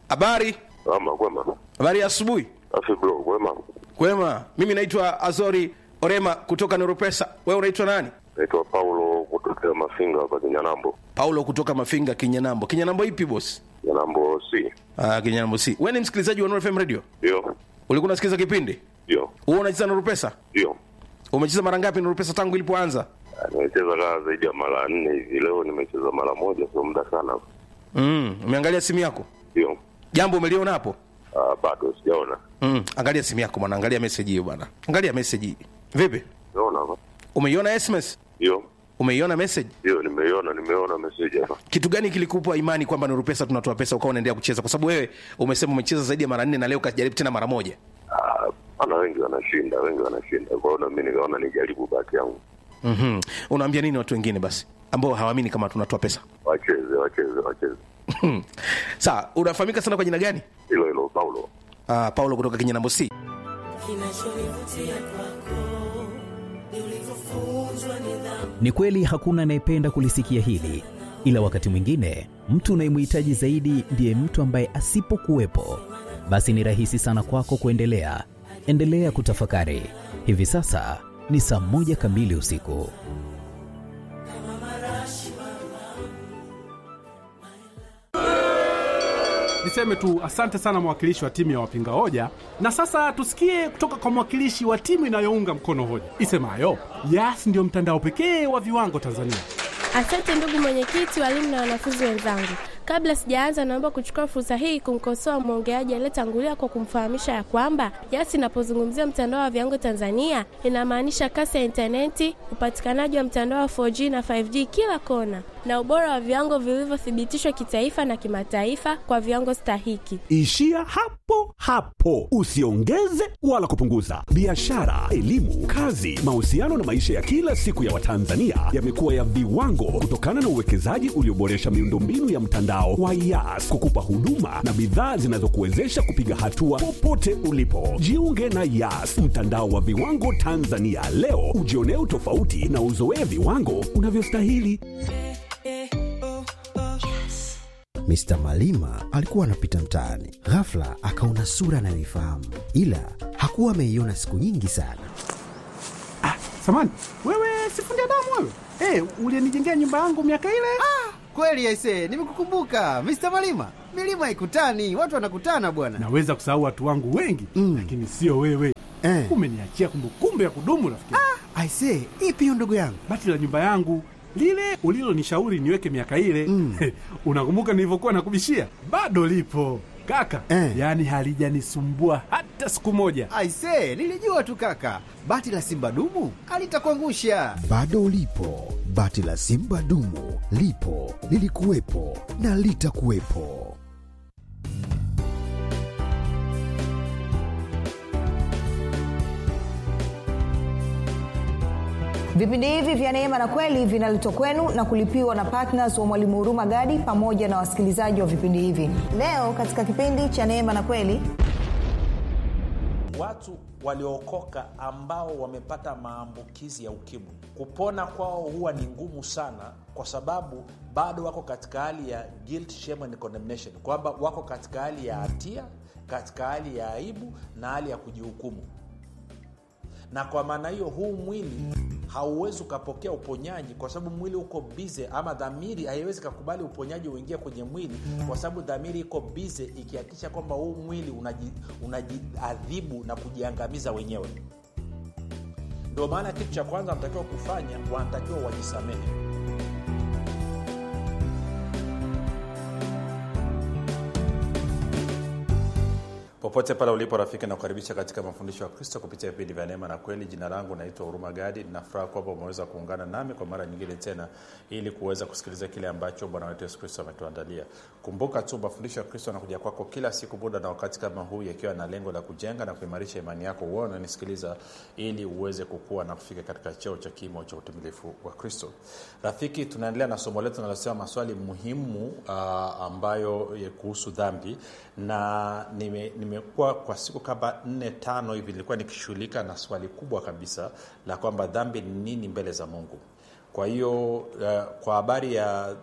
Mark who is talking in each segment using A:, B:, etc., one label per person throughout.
A: Habari,
B: Ama kwema.
A: habari ya asubuhi.
B: Afi bro, kwema.
A: Kwema, mimi naitwa Azori Orema kutoka Nurupesa. Wewe unaitwa nani?
B: Naitwa Paulo kutokea Mafinga hapa Kinyanambo.
A: Paulo kutoka Mafinga, Kinyanambo. Kinyanambo ipi boss?
B: Kinyanambo C.
A: Ah, Kinyanambo si. Wewe ni msikilizaji wa Nuru FM Radio?
B: Ndio.
A: Ulikuwa unasikiliza kipindi?
B: Ndio.
A: Wewe unacheza Nurupesa?
B: Ndio.
A: Umecheza mara ngapi Nurupesa tangu ilipoanza?
B: Ah, Nimecheza kaa zaidi ya mara nne hivi. Leo nimecheza mara moja, sio muda sana.
A: Mm, umeangalia simu yako?
B: Ndio.
A: Jambo umeliona hapo?
B: Ah, bado sijaona.
A: Mm, angalia simu yako bwana, angalia message hiyo bwana. Angalia message hii. Vipi?
B: Naona hapa.
A: Umeiona SMS?
B: Ndio.
A: Umeiona message?
B: Ndio, nimeiona, nimeona message hapa.
A: Kitu gani kilikupa imani kwamba Nuru Pesa tunatoa pesa ukawa unaendelea kucheza? Kwa sababu wewe umesema umecheza zaidi ya mara nne na leo kajaribu tena mara moja.
B: Ah, ana wengi wanashinda, wengi wanashinda. Kwa hiyo na mimi nikaona nijaribu bahati yangu.
A: Mhm. Unaambia nini watu wengine basi ambao hawaamini kama tunatoa pesa?
B: Wacheze, wacheze, wacheze.
A: Sawa, unafahamika sana kwa jina gani?
B: Hilo hilo Paulo.
A: Ah, Paulo kutoka Kinyanambo C.
C: Kinachonivutia kwako ni ulivyofunzwa nidhamu.
D: Ni kweli hakuna anayependa kulisikia hili, ila wakati mwingine mtu unayemhitaji zaidi ndiye mtu ambaye asipokuwepo, basi ni rahisi sana kwako kuendelea. Endelea kutafakari. Hivi sasa ni saa moja kamili usiku.
E: Niseme tu asante sana mwakilishi wa timu ya wapinga hoja, na sasa tusikie kutoka kwa mwakilishi wa timu inayounga mkono hoja isemayo Yas ndiyo mtandao pekee wa viwango Tanzania.
F: Asante ndugu mwenyekiti, walimu na wanafunzi wenzangu. Kabla sijaanza, naomba kuchukua fursa hii kumkosoa mwongeaji aliyetangulia kwa kumfahamisha ya kwamba Yas inapozungumzia mtandao wa viwango Tanzania inamaanisha kasi ya intaneti, upatikanaji wa mtandao wa 4G na 5G kila kona, na ubora wa viwango vilivyothibitishwa kitaifa na kimataifa kwa viwango stahiki.
G: Ishia hapo hapo, usiongeze wala kupunguza. Biashara, elimu, kazi, mahusiano na maisha ya kila siku ya Watanzania yamekuwa ya viwango kutokana na uwekezaji ulioboresha miundombinu ya mtandao wa Yas kukupa huduma na bidhaa zinazokuwezesha kupiga hatua popote ulipo. Jiunge na Yas, mtandao wa viwango Tanzania leo, ujionee utofauti na uzoee viwango unavyostahili.
H: Mr. Malima alikuwa anapita mtaani, ghafla akaona sura anayoifahamu, ila hakuwa ameiona siku nyingi sana.
E: Samani wewe, sifundi damu wewe, hey, ulienijengea nyumba yangu miaka ile.
I: Kweli aise, nimekukumbuka Mr. Malima. Milima haikutani, watu wanakutana bwana.
E: Naweza kusahau watu wangu wengi
I: Mm.
E: lakini sio wewe
I: Eh.
E: umeniachia kumbukumbu ya kudumu rafiki.
I: Aise, ipi hiyo ndugu yangu?
E: Bati la nyumba yangu lile ulilonishauri niweke miaka ile
I: Mm.
E: unakumbuka nilivyokuwa nakubishia? Bado lipo kaka
I: Eh.
E: yaani halijanisumbua hata siku moja.
I: Aise, nilijua tu kaka, bati la simba dumu alitakuangusha.
H: Bado ulipo, bati la simba dumu lipo, lilikuwepo na litakuwepo.
J: Vipindi hivi vya Neema na Kweli vinaletwa kwenu na kulipiwa na ptns wa Mwalimu Huruma Gadi pamoja na wasikilizaji wa vipindi hivi. Leo katika kipindi cha Neema na Kweli
K: watu waliookoka ambao wamepata maambukizi ya ukimwi kupona kwao huwa ni ngumu sana kwa sababu bado wako katika hali ya guilt, shame and condemnation kwamba wako katika hali ya hatia katika hali ya aibu na hali ya kujihukumu na kwa maana hiyo huu mwili hauwezi ukapokea uponyaji kwa sababu mwili uko bize ama dhamiri haiwezi kakubali uponyaji uingie kwenye mwili kwa sababu dhamiri iko bize ikihakikisha kwamba huu mwili unaji- unajiadhibu na kujiangamiza wenyewe ndio maana kitu cha kwanza wanatakiwa kufanya wanatakiwa wajisamehe popote pale ulipo rafiki nakukaribisha katika mafundisho ya kristo kupitia vipindi vya neema na kweli jina langu naitwa huruma gadi nafuraha kwamba umeweza kuungana nami kwa mara nyingine tena ili kuweza kusikiliza kile ambacho bwana wetu yesu kristo ametuandalia kumbuka tu mafundisho ya kristo anakuja kwako kila siku muda na wakati kama huu yakiwa na lengo la kujenga na kuimarisha imani yako uone unanisikiliza ili uweze kukua na kufika katika cheo cha kimo cha utimilifu wa kristo rafiki tunaendelea na somo letu linalosema maswali muhimu uh, ambayo ya kuhusu dhambi na nime, nimekuwa kwa siku kama nne tano hivi nilikuwa nikishughulika na swali kubwa kabisa la kwamba dhambi ni nini mbele za mungu kwa hiyo uh, kwa habari ya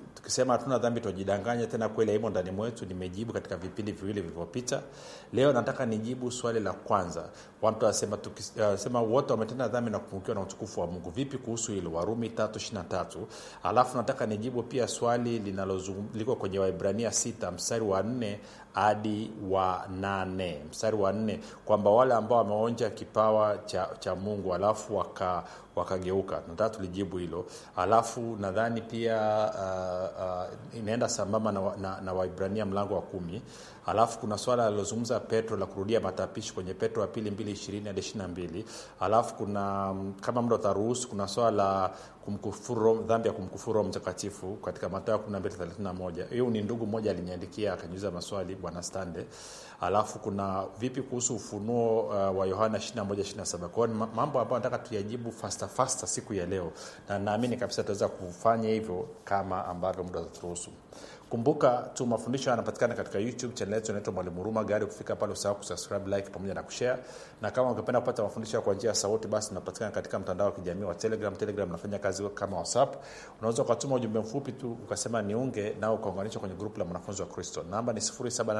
K: tukisema hatuna dhambi tunajidanganya tena kweli haimo ndani mwetu nimejibu katika vipindi viwili vilivyopita leo nataka nijibu swali la kwanza watu wasema tukisema uh, wote wametenda dhambi na kupungukiwa na utukufu wa mungu vipi kuhusu hilo warumi tatu ishiri na tatu alafu nataka nijibu pia swali linaloliko kwenye waibrania sita mstari wa nne hadi wa nane mstari wa nne kwamba wale ambao wameonja kipawa cha, cha mungu alafu waka wakageuka nataka tulijibu hilo alafu nadhani pia uh, uh, inaenda sambamba na, na, na waibrania mlango wa kumi alafu kuna swala alilozungumza petro la kurudia matapishi kwenye petro wa pili mbili ishirini hadi ishiri na mbili alafu kuna kama muda utaruhusu kuna swala la kumkufuru dhambi ya kumkufuru roho mtakatifu katika matayo 1231 hiyo ni ndugu mmoja aliniandikia akaniuliza maswali bwana stande alafu kuna vipi kuhusu ufunuo uh, wa yohana 2127 kwao ni mambo ambayo nataka tuyajibu fasta fasta siku ya leo na naamini kabisa tutaweza kufanya hivyo kama ambavyo muda utaturuhusu kumbuka tu mafundisho yanapatikana katika youtube channel yetu inaitwa mwalimu huruma gari kufika pale usahau kusubscribe like pamoja na kushare na kama ungependa kupata mafundisho kwa njia ya sauti basi unapatikana katika mtandao wa kijamii wa telegram telegram nafanya kazi kama whatsapp unaweza ukatuma ujumbe mfupi tu ukasema niunge nao ukaunganishwa kwenye grupu la mwanafunzi wa kristo namba ni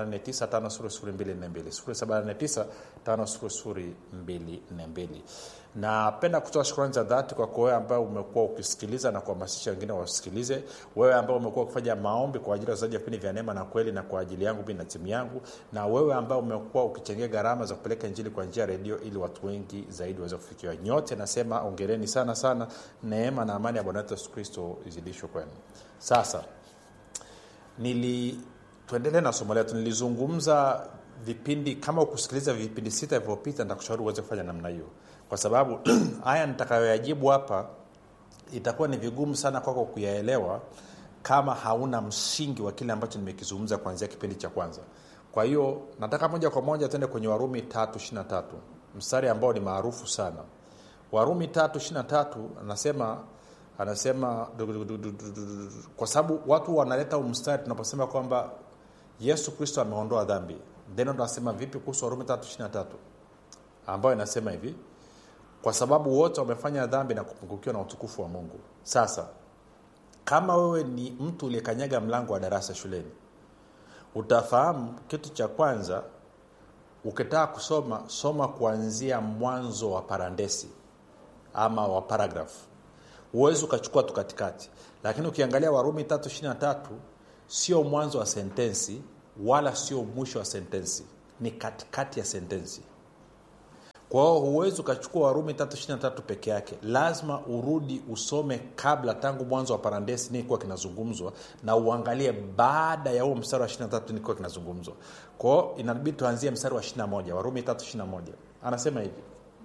K: 7895242 7895242 napenda kutoa shukrani za dhati kwa wewe ambaye umekuwa ukisikiliza na kuhamasisha wengine wasikilize wewe ambao umekuwa ukifanya maombi kwa ajili ya wazaji wa vipindi vya neema na kweli na kwa ajili yangu mi na timu yangu na wewe ambao umekuwa ukichangia gharama za kupeleka injili kwa njia ya redio ili watu wengi zaidi waweze kufikiwa nyote nasema ongereni sana sana neema na amani ya bwana wetu yesu kristo izidishwe kwenu sasa nili tuendelee na somo letu nilizungumza vipindi kama ukusikiliza vipindi sita vilivyopita nitakushauri uweze kufanya namna hiyo kwa sababu haya nitakayoyajibu hapa itakuwa ni vigumu sana kwako kuyaelewa kama hauna msingi wa kile ambacho nimekizungumza kuanzia kipindi cha kwanza kwa hiyo nataka moja kwa moja tuende kwenye warumi tatu ishirina tatu mstari ambao ni maarufu sana warumi tatu ishirina tatu anasema anasema kwa sababu watu wanaleta mstari tunaposema kwamba yesu kristo ameondoa dhambi then tunasema vipi kuhusu warumi tatu ishirina tatu ambayo inasema hivi kwa sababu wote wamefanya dhambi na kupungukiwa na utukufu wa mungu sasa kama wewe ni mtu uliyekanyaga mlango wa darasa shuleni utafahamu kitu cha kwanza ukitaka kusoma soma kuanzia mwanzo wa parandesi ama wa paragraf huwezi ukachukua tu katikati lakini ukiangalia warumi tatu ishiri tatu sio mwanzo wa sentensi wala sio mwisho wa sentensi ni katikati ya sentensi kwa hiyo huwezi ukachukua warumi tatu ishiri tatu peke yake lazima urudi usome kabla tangu mwanzo wa parandesi nini kuwa kinazungumzwa na uangalie baada ya huo mstari wa ishiri tatu nini kuwa kinazungumzwa kwao inabidi tuanzie mstari wa ishiri moja warumi tatu ishiri moja anasema hivi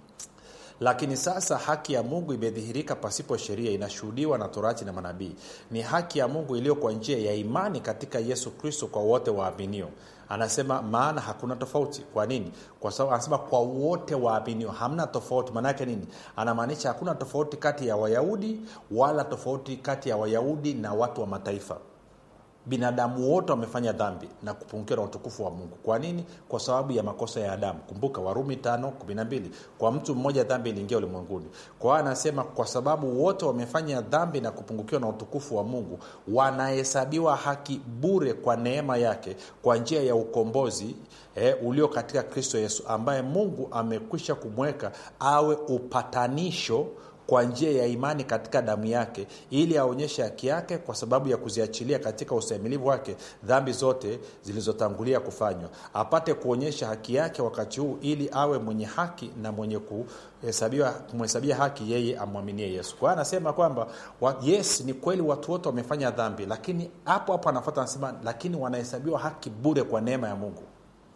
K: lakini sasa haki ya mungu imedhihirika pasipo sheria inashuhudiwa na torati na manabii ni haki ya mungu iliyo kwa njia ya imani katika yesu kristo kwa wote waaminio anasema maana hakuna tofauti kwa nini kwa sababu anasema kwa wote waaminio hamna tofauti maanaake nini anamaanisha hakuna tofauti kati ya wayahudi wala tofauti kati ya wayahudi na watu wa mataifa binadamu wote wamefanya dhambi na kupungukiwa na utukufu wa mungu kwa nini kwa sababu ya makosa ya adamu kumbuka warumi tano kumi na mbili kwa mtu mmoja dhambi iliingia ulimwenguni kwa hiyo anasema kwa sababu wote wamefanya dhambi na kupungukiwa na utukufu wa mungu wanahesabiwa haki bure kwa neema yake kwa njia ya ukombozi eh, ulio katika kristo yesu ambaye mungu amekwisha kumweka awe upatanisho kwa njia ya imani katika damu yake ili aonyeshe haki yake kwa sababu ya kuziachilia katika ustahimilivu wake dhambi zote zilizotangulia kufanywa apate kuonyesha haki yake wakati huu ili awe mwenye haki na mwenye kumhesabia haki yeye amwaminie yesu kwa hiyo anasema kwamba yes ni kweli watu wote wamefanya dhambi lakini hapo hapo anafuata anasema lakini wanahesabiwa haki bure kwa neema ya mungu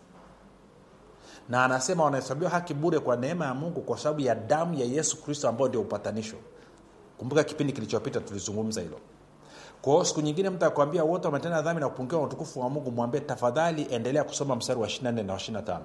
K: na anasema wanahesabiwa haki bure kwa neema ya mungu kwa sababu ya damu ya yesu kristo ambayo ndio upatanisho kumbuka kipindi kilichopita tulizungumza hilo kwa hiyo siku nyingine mtu akwambia wote wametenda dhambi na kupungiwa na utukufu wa mungu mwambie tafadhali endelea kusoma mstari wa 24 na 25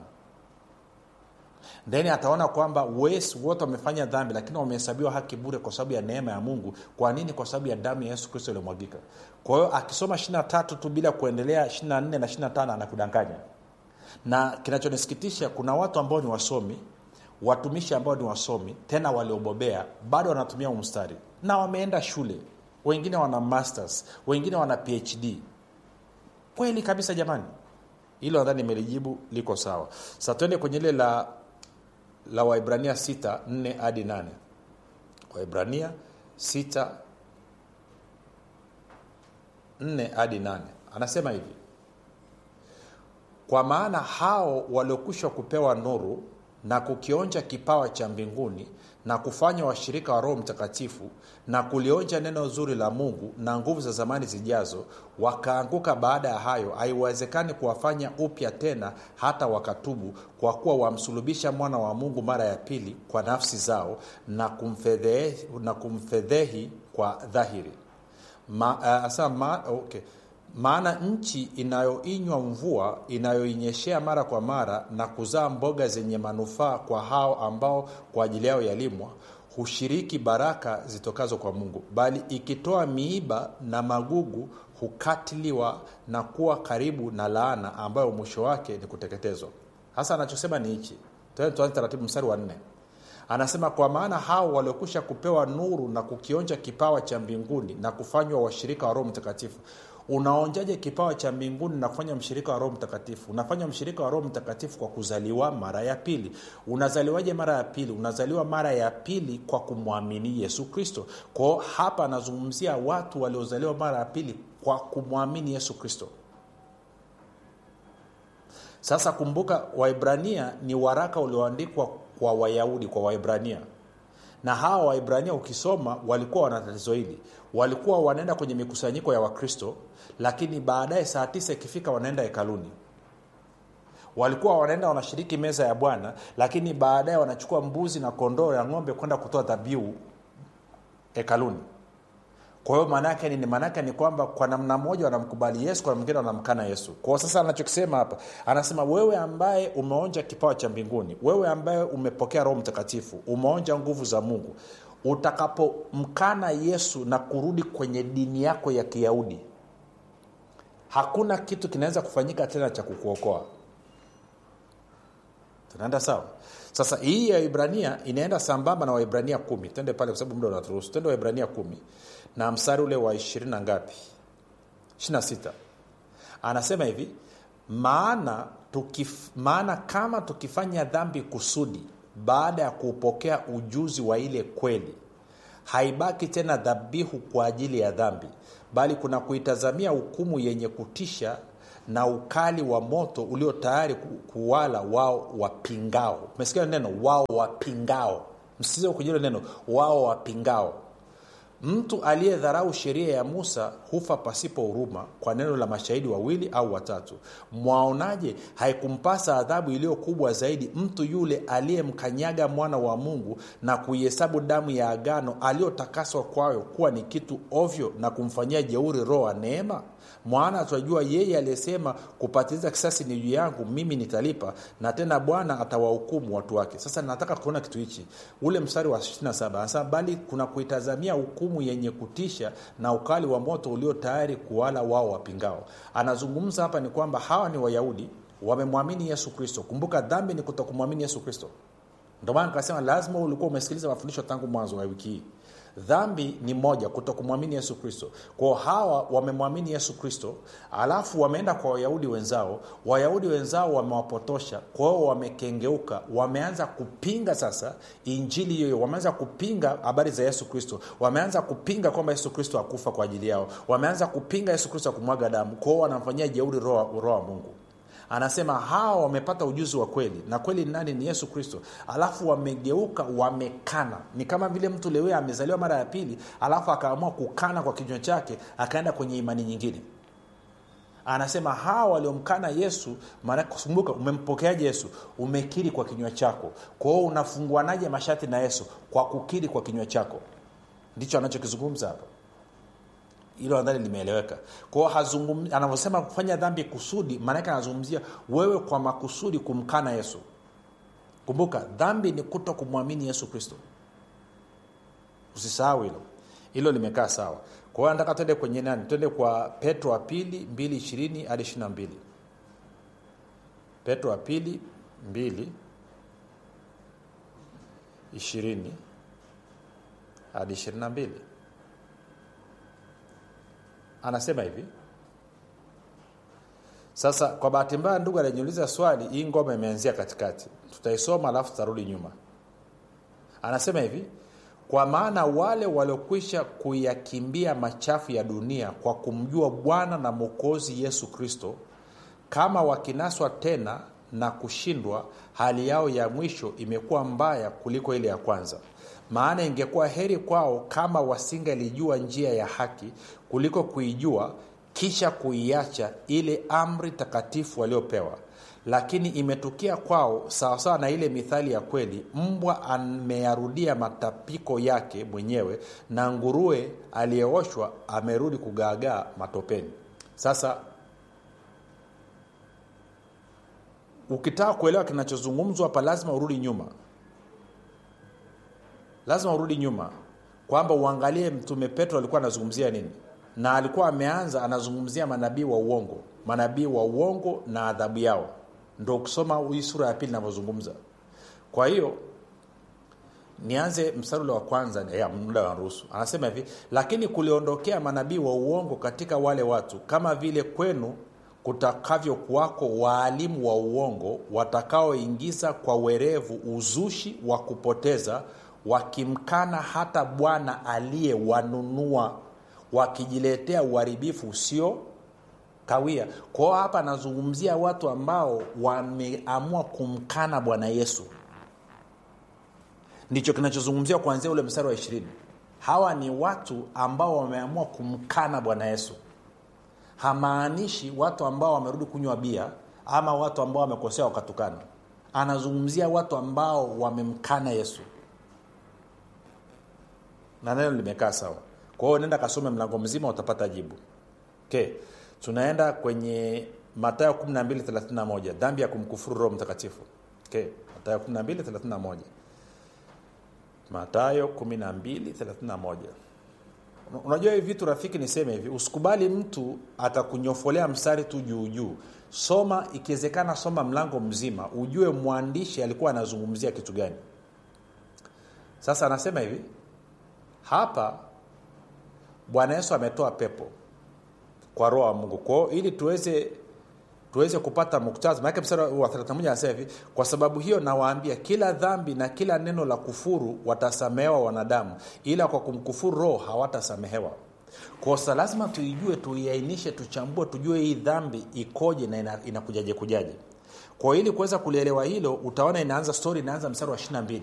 K: then ataona kwamba wes wote wamefanya dhambi lakini wamehesabiwa haki bure kwa sababu ya neema ya mungu kwa nini kwa sababu ya damu ya yesu kristo iliyomwagika kwa hiyo akisoma 23 tu bila kuendelea 24 na 25 anakudanganya na kinachonisikitisha kuna watu ambao ni wasomi watumishi ambao ni wasomi tena waliobobea bado wanatumia umstari na wameenda shule wengine wana masters wengine wana phd kweli kabisa jamani hilo nadhani nimelijibu liko sawa sa tuende kwenye ile la la waibrania 6 4 hadi 8 waibrania 6 4 hadi 8 anasema hivi kwa maana hao waliokwisha kupewa nuru na kukionja kipawa cha mbinguni na kufanya washirika wa roho mtakatifu na kulionja neno zuri la mungu na nguvu za zamani zijazo wakaanguka baada ya hayo haiwezekani kuwafanya upya tena hata wakatubu kwa kuwa wamsulubisha mwana wa mungu mara ya pili kwa nafsi zao na kumfedhehi, na kumfedhehi kwa dhahiri ma, uh, asa, ma, okay maana nchi inayoinywa mvua inayoinyeshea mara kwa mara na kuzaa mboga zenye manufaa kwa hao ambao kwa ajili yao yalimwa hushiriki baraka zitokazo kwa mungu bali ikitoa miiba na magugu hukatiliwa na kuwa karibu na laana ambayo mwisho wake ni kuteketezwa hasa anachosema ni hichi tuanze taratibu mstari wa nne anasema kwa maana hao waliokwisha kupewa nuru na kukionja kipawa cha mbinguni na kufanywa washirika wa roho mtakatifu unaonjaje kipawa cha mbinguni na kufanya mshirika wa roho mtakatifu unafanya mshirika wa roho mtakatifu kwa kuzaliwa mara ya pili unazaliwaje mara ya pili unazaliwa mara ya pili kwa kumwamini yesu kristo kwao hapa anazungumzia watu waliozaliwa mara ya pili kwa kumwamini yesu kristo sasa kumbuka waibrania ni waraka ulioandikwa kwa wayahudi kwa waibrania na hawa waibrania ukisoma walikuwa wana tatizo hili walikuwa wanaenda kwenye mikusanyiko ya wakristo lakini baadaye saa tisa ikifika wanaenda hekaluni walikuwa wanaenda wanashiriki meza ya bwana lakini baadaye wanachukua mbuzi na kondoo ya ng'ombe kwenda kutoa dhabihu hekaluni kwa hiyo maanaake nini maanaake ni kwamba kwa namna moja wanamkubali yesu kwa mwingine wanamkana yesu kwao sasa anachokisema hapa anasema wewe ambaye umeonja kipawa cha mbinguni wewe ambaye umepokea roho mtakatifu umeonja nguvu za mungu utakapomkana yesu na kurudi kwenye dini yako ya kiyahudi hakuna kitu kinaweza kufanyika tena cha kukuokoa tunaenda sawa sasa hii ya ibrania inaenda sambamba na waibrania kumi tende pale kwa sababu muda unaturuhusu tende waibrania kumi na mstari ule wa ishirini na ngapi ishirina sita anasema hivi maana tukif, maana kama tukifanya dhambi kusudi baada ya kuupokea ujuzi wa ile kweli haibaki tena dhabihu kwa ajili ya dhambi bali kuna kuitazamia hukumu yenye kutisha na ukali wa moto ulio tayari kuwala wao wapingao umesikia neno wao wapingao msize kujilo neno wao wapingao mtu aliyedharau sheria ya musa hufa pasipo huruma kwa neno la mashahidi wawili au watatu mwaonaje haikumpasa adhabu iliyo kubwa zaidi mtu yule aliyemkanyaga mwana wa mungu na kuihesabu damu ya agano aliyotakaswa kwayo kuwa ni kitu ovyo na kumfanyia jeuri roho wa neema mwana twajua yeye aliyesema kupatiliza kisasi ni juu yangu mimi nitalipa na tena bwana atawahukumu watu wake sasa nataka kuona kitu hichi ule mstari wa 27 anasema bali kuna kuitazamia hukumu yenye kutisha na ukali wa moto ulio tayari kuwala wao wapingao anazungumza hapa ni kwamba hawa ni wayahudi wamemwamini yesu kristo kumbuka dhambi ni kutokumwamini yesu kristo ndio maana nikasema lazima ulikuwa umesikiliza mafundisho tangu mwanzo wa wiki hii dhambi ni moja kuto kumwamini yesu kristo kwao hawa wamemwamini yesu kristo alafu wameenda kwa wayahudi wenzao wayahudi wenzao wamewapotosha kwao wamekengeuka wameanza kupinga sasa injili hiyo wameanza kupinga habari za yesu kristo wameanza kupinga kwamba yesu kristo akufa kwa ajili yao wameanza kupinga yesu kristo akumwaga damu kwao wanamfanyia jeuri roho wa mungu anasema hawa wamepata ujuzi wa kweli na kweli nani ni yesu kristo alafu wamegeuka wamekana ni kama vile mtu lewe amezaliwa mara ya pili alafu akaamua kukana kwa kinywa chake akaenda kwenye imani nyingine anasema hawa waliomkana yesu kumbuka umempokeaje yesu umekiri kwa kinywa chako kwao unafunguanaje mashati na yesu kwa kukiri kwa kinywa chako ndicho anachokizungumza hapa hilo nadhani limeeleweka kwao anavyosema kufanya dhambi kusudi maanake anazungumzia wewe kwa makusudi kumkana yesu kumbuka dhambi ni kuto kumwamini yesu kristo usisahau hilo hilo limekaa sawa kwa hiyo nataka twende kwenye nani twende kwa petro wa pili mbili ishirini hadi ishiri na mbili petro wa pili mbili ishirini hadi ishirini na mbili anasema hivi sasa kwa bahati mbaya ndugu aliniuliza swali hii ngoma imeanzia katikati tutaisoma alafu tutarudi nyuma anasema hivi kwa maana wale waliokwisha kuyakimbia machafu ya dunia kwa kumjua bwana na mwokozi yesu kristo kama wakinaswa tena na kushindwa hali yao ya mwisho imekuwa mbaya kuliko ile ya kwanza maana ingekuwa heri kwao kama wasingelijua njia ya haki kuliko kuijua kisha kuiacha ile amri takatifu waliopewa lakini imetukia kwao sawasawa na ile mithali ya kweli mbwa ameyarudia matapiko yake mwenyewe na nguruwe aliyeoshwa amerudi kugaagaa matopeni sasa ukitaka kuelewa kinachozungumzwa hapa lazima urudi nyuma lazima urudi nyuma kwamba uangalie mtume petro alikuwa anazungumzia nini na alikuwa ameanza anazungumzia manabii wa uongo manabii wa uongo na adhabu yao ndo ukisoma hii sura ya pili inavyozungumza kwa hiyo nianze mstari ule wa kwanza ya muda wa ruhusu anasema hivi lakini kuliondokea manabii wa uongo katika wale watu kama vile kwenu kutakavyokuwako waalimu wa uongo watakaoingiza kwa werevu uzushi wa kupoteza wakimkana hata bwana aliyewanunua wakijiletea uharibifu usio kawia kwao hapa anazungumzia watu ambao wameamua kumkana bwana yesu ndicho kinachozungumziwa kuanzia ule mstari wa ishirini hawa ni watu ambao wameamua kumkana bwana yesu hamaanishi watu ambao wamerudi kunywa bia ama watu ambao wamekosea wakatukana anazungumzia watu ambao wamemkana yesu na neno limekaa sawa kwa hiyo nenda kasome mlango mzima utapata jibu okay. tunaenda kwenye matayo 1231 dhambi ya kumkufuru roho mtakatifu okay. matayo 1231 matayo 1231 unajua hivi vitu rafiki niseme hivi usikubali mtu akakunyofolea mstari tu juu juu soma ikiwezekana soma mlango mzima ujue mwandishi alikuwa anazungumzia kitu gani sasa anasema hivi hapa bwana yesu ametoa pepo kwa roho wa mungu kwao ili tuweze tuweze kupata muktadha maanake mstari wa 31 anasema hivi kwa sababu hiyo nawaambia kila dhambi na kila neno la kufuru watasamehewa wanadamu ila kwa kumkufuru roho hawatasamehewa kosa lazima tuijue tuiainishe tuchambue tujue hii dhambi ikoje na inakujaje kujaje kwa ili kuweza kulielewa hilo utaona inaanza stori inaanza mstari wa 22